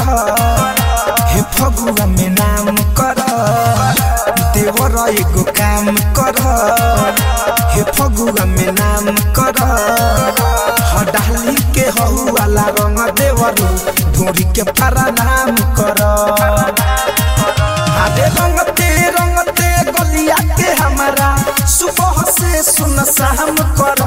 हे फगुआ में नाम कर देवर एगो काम कर हे फगुआ में नाम कर हडाली के हऊ वाला रंग देवरू ढोरी के पारा नाम कर अरे रंगते रंगते गलिया के हमारा सुबह से सुन शाम कर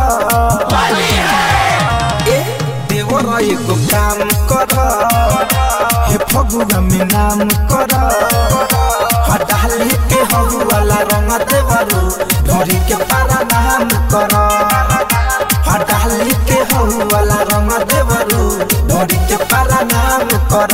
ए देवर एगो काम कर हे फगुआ में नाम कर हटाली के हऊ वाला रंग देवरू ढोरी के पारा नाम कर हटाली के हऊ वाला रंग देवरू ढोरी के पारा नाम कर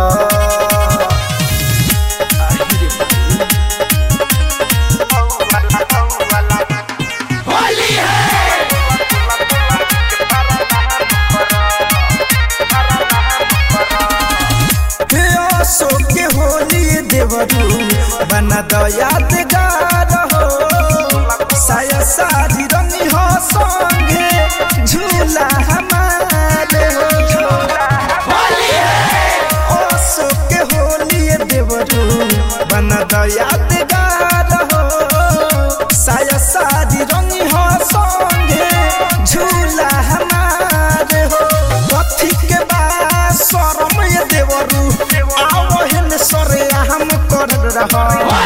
हे आसो के होली देवरू बना द यादगार हो साया सारी रंगी हो संगे झूला हमारे हो आसो के होली देवरू बना द यादगार हो साया सारी रंगी हो संगे झूला हमारे हो कथी के बा शरम ये देवरू आओ हेन सरे हम कर रहा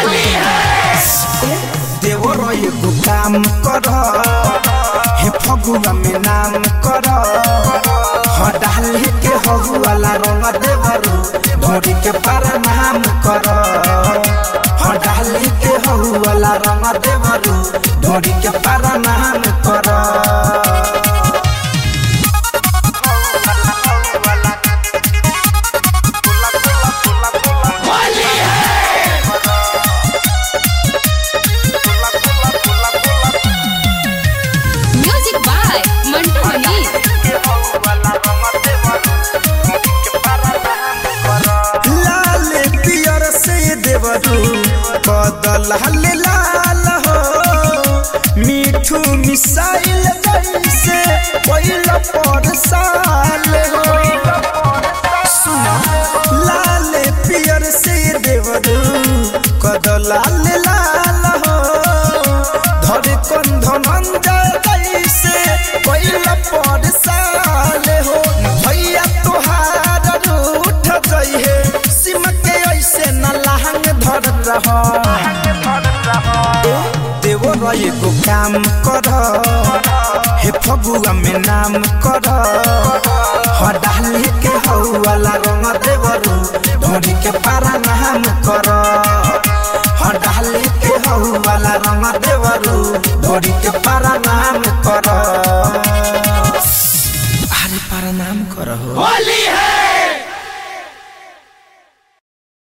देवर एगो काम कर हे फगुआ में नाम कर हडाली के हगुआला रंग देवरू ढोरी के पारा नाम कर हडाली के हगुआला रंग देवरू ढोरी के पारा नाम कर Music by Mantu Mani. लाल पियर से देवरू बदल हल लाल हो मीठू मिसाइल जैसे पहिल पर साल हो सुनो लाल पियर से देवरू कदल लाल लाल हो धर कंधन जैसे पहिल पर साल हो भैया तोहार रूठ जइहे सिम के ऐसे न लहंग धर रहा देवर एगो काम कर हे फगुआ में नाम कर हडाली के हऊ वाला रंग देवरू ढोरी के पारा नाम कर हडाली के हऊ वाला रंग देवरू ढोरी के पारा नाम कर अरे पारा नाम कर हो होली है